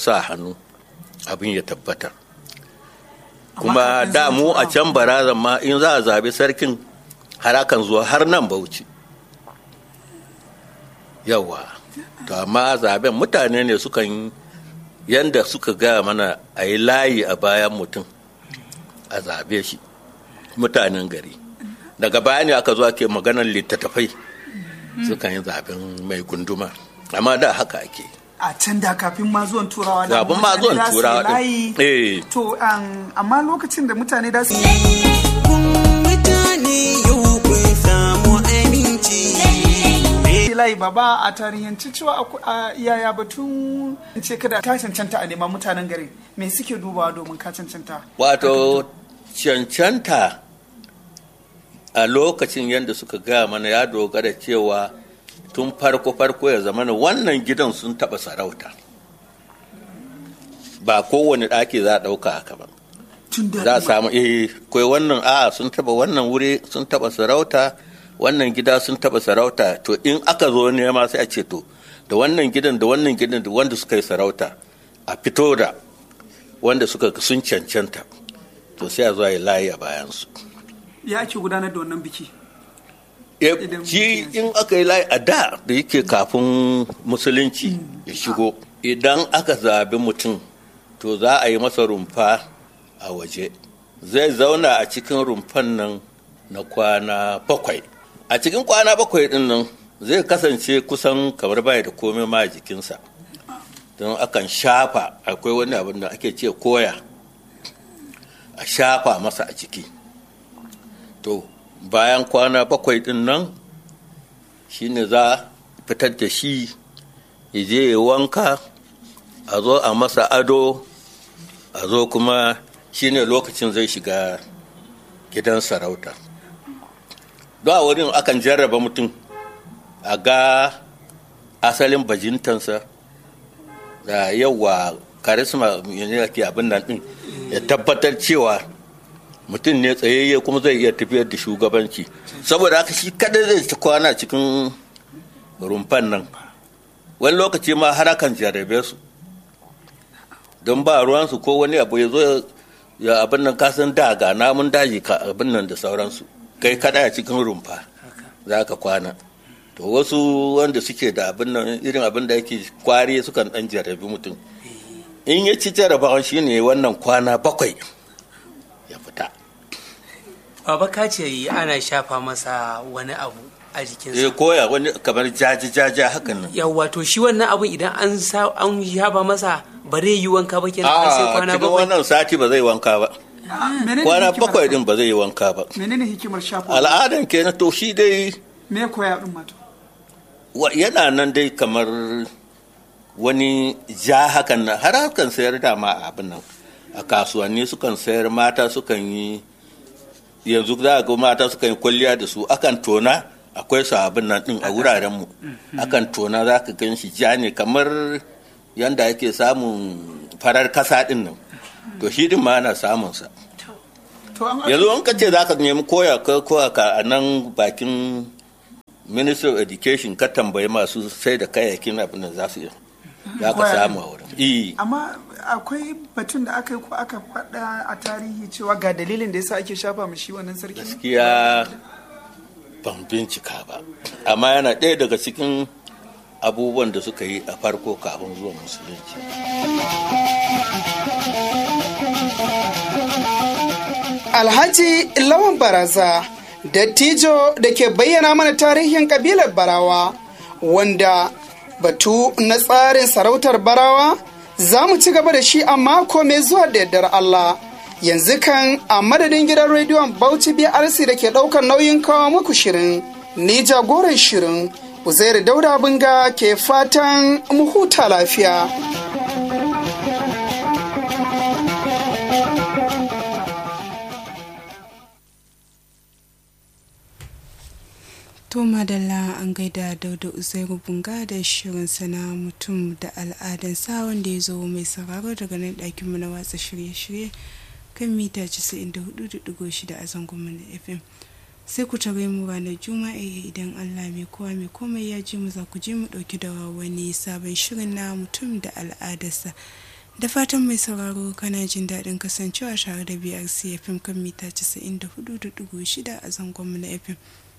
sa hannu abin ya tabbata kuma da mu a can barazan ma in za a zabi sarkin harakan zuwa har nan bauchi yawa to amma zaben mutane ne sukan yanda suka gaya mana a yi layi a bayan mutum a zabe shi mutanen gari daga baya ne aka zo ake maganar littattafai sukan yi zaben mai gunduma amma da haka ake a can da kafin ma zuwan turawa da Kafin ma zuwan mutane za su yi turawa din. layi. Eh. to um, amma lokacin da mutane da su mutane yau kun samu aminci yi layi ba ba a tarihanci cewa aku- a yaya batun ce kada ka cancanta a neman mutanen gari me suke dubawa domin ka cancanta wato cancanta a lokacin yadda suka gaya mana ya dogara cewa tun farko-farko ya zama wannan gidan sun taɓa sarauta ba kowane ɗaki za a ɗauka haka ba tun da za a samu eh kai wannan a sun taɓa wannan wuri sun taɓa sarauta wannan gida sun taɓa sarauta to in aka zo nema sai a ce to da wannan gidan da wannan gidan da wanda suka yi sarauta a fito da wanda suka sun cancanta to sai a zo a yi layi a bayansu ya ake gudanar da wannan biki Eh, Idan shi mutum ya in aka yi layi a da da yake kafin musulunci ya shigo idan aka zabi mutum to za a yi masa rumfa a waje zai zauna a cikin rumfan nan na kwana bakwai a cikin kwana bakwai din nan zai kasance kusan kamar baya da komai ma a jikinsa don akan shafa akwai wani abin da ake ce koya a shafa masa a ciki to bayan kwana bakwai din nan shine za a fitar da shi ya je ya wanka a zo a masa ado a zo kuma shine lokacin zai shiga gidan sarauta don a wurin akan jarraba mutum a ga asalin bajintansa da yawa karisma ne ke abin nan din ya tabbatar cewa mutum ne tsayayye kuma zai iya tafiyar da shugabanci saboda haka shi kadai zai ci kwana cikin rumfan nan wani lokaci ma har akan jarabe su don ba ruwansu ko wani abu ya zo ya abin nan kasan da ga namun daji ka abin nan da sauransu kai kada a cikin rumfa za ka kwana to wasu wanda suke da abin nan irin abin da yake kwari sukan dan jarabi mutum in ya ci jarabawan shine wannan kwana bakwai ya fita Baba ka ce ana shafa masa wani abu a ya jikinsa. koya wani kamar jaji jaja hakan nan Yawwa to shi wannan abun idan an sa an shafa masa ba zai yi wanka ba kenan har sai a kwana cikin bakwai. wannan sati ba zai wanka ba menene kwana hikimar- bakwai din ba zai yi wanka ba menene hikimar shafa al'adan kenan to shi dai me koya din mato wa- yana nan dai kamar wani ja hakan nan har hakan sayar da ma abin nan a kasuwanni sukan sayar mata sukan yi yanzu za a ga mata sukan yi kwalliya da su akan tona akwai su abin nan din a wuraren mu akan tona za ka gan shi ja ne kamar yanda ake samun farar kasa din nan to shi din ma ana samun sa to an yanzu an ka ce za ka nemi koya ka koya ka a nan bakin ministry of education ka tambayi masu sai da kayayyakin abin da za su yi za ka Koya samu a wurin Eh, amma akwai batun da aka yi ko aka faɗa a tarihi cewa ga dalilin da yasa ake shafa mu shi wannan sarki gaskiya ban bincika ba amma yana ɗaya daga cikin abubuwan da suka yi a farko kafin zuwa musulunci Alhaji Lawan Baraza, dattijo da ke bayyana mana tarihin kabilar Barawa, wanda batu na tsarin sarautar Barawa za mu ci gaba da shi a mako mai zuwa da yardar Allah. Yanzu kan a madadin gidan rediyon Bauchi BRC da ke ɗaukar nauyin kawo muku shirin, ni jagoran shirin, Uzairu Dauda Binga ke fatan mu huta lafiya. To madalla an gaida dauda uzairu bunga da shirin sana mutum da al'adansa wanda ya zo mai sauraro daga nan ɗakinmu na watsa shirye-shirye kan mita 94.6 a zangonmu na fm sai ku tare mu ranar juma'a idan allah mai kowa mai komai ya ji mu za ku je mu ɗauki da wani sabon shirin na mutum da al'adarsa da fatan mai sauraro kana jin daɗin kasancewa tare da brc fm kan mita 94.6 a zangonmu na fm